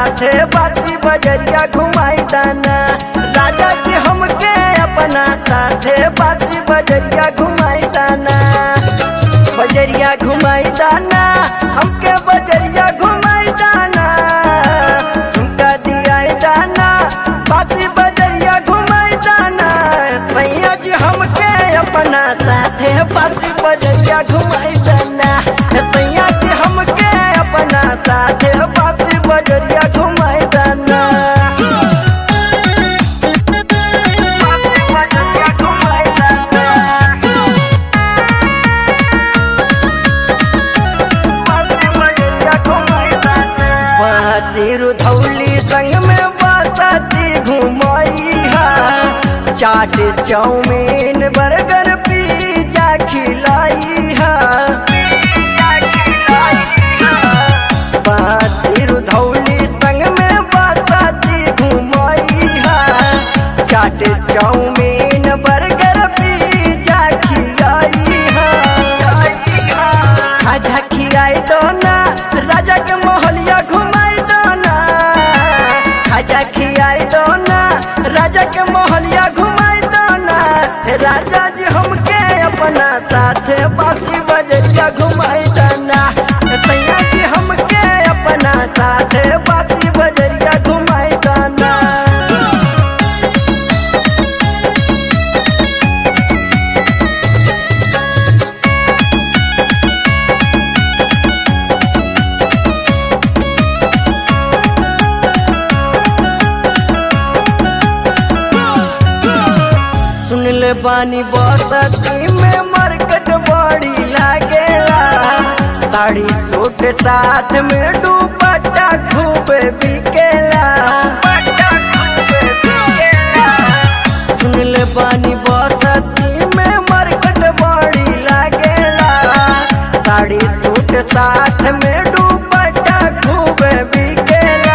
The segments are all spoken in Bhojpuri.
साथे बासी बजरिया घुमाई दाना राजा जी हमके अपना साथे बासी बजरिया घुमाई दाना बजरिया घुमाई दाना हमके बजरिया घुमाई दाना झुमका दिया दाना बासी बजरिया घुमाई दाना सैया जी हमके अपना साथे बासी बजरिया घुमाई दाना सैया जी हमके अपना साथे बासी बजरिया घुमाई दाना बासी बजरिया घुमाई दाना सिर धौली संग में बसती घुमाई है चाट चाउमीन बर्गर पिज्जा खिलाई है सिर धौली संग में बसती घुमाई है चाट चाउमीन बर्गर पिज्जा खिलाई है खाजा खियाई दो ना राजा के मोहलिया घुमाई दो ना खाजा खियाई दो ना राजा के मोहलिया घुमाई दो ना राजा जी हमके अपना साथे बासी बजरिया घुमाई दो ना सैया जी हमके अपना साथे बासी बजरिया घुमाई दो ना सुन ले बानी बसती में मरकट बड़ी लागेला साड़ी सूट साथ में दुपट्टा खूब बिकेला सुन ले बानी बसती में मरकट बड़ी लागेला साड़ी सूट साथ में दुपट्टा खूब बिकेला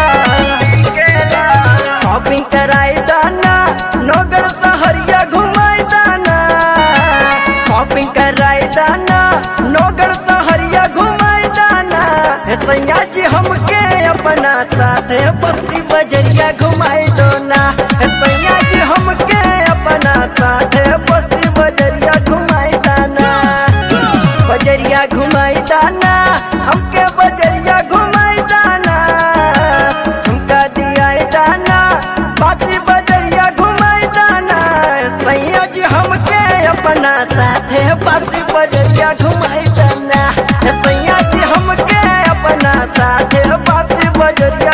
शॉपिंग कराई दाना नगर सहरिया घुमाई दाना शॉपिंग कराई दाना नगर सहरिया घुमाई दाना हे सैया जी हमके अपना साथे बस्ती बजरिया घुमाई दो ना हे सैया जी हमके अपना साथे बस्ती बजरिया घुमाई दाना बजरिया घुमाई दाना हमके बजरिया घुमाई दाना झुमका दिया दाना बाती बजरिया घुमाई दाना सैया जी हमके अपना साथे बाती बजरिया घुमाई दाना सैया जी हमके अपना साथे बाती बजरिया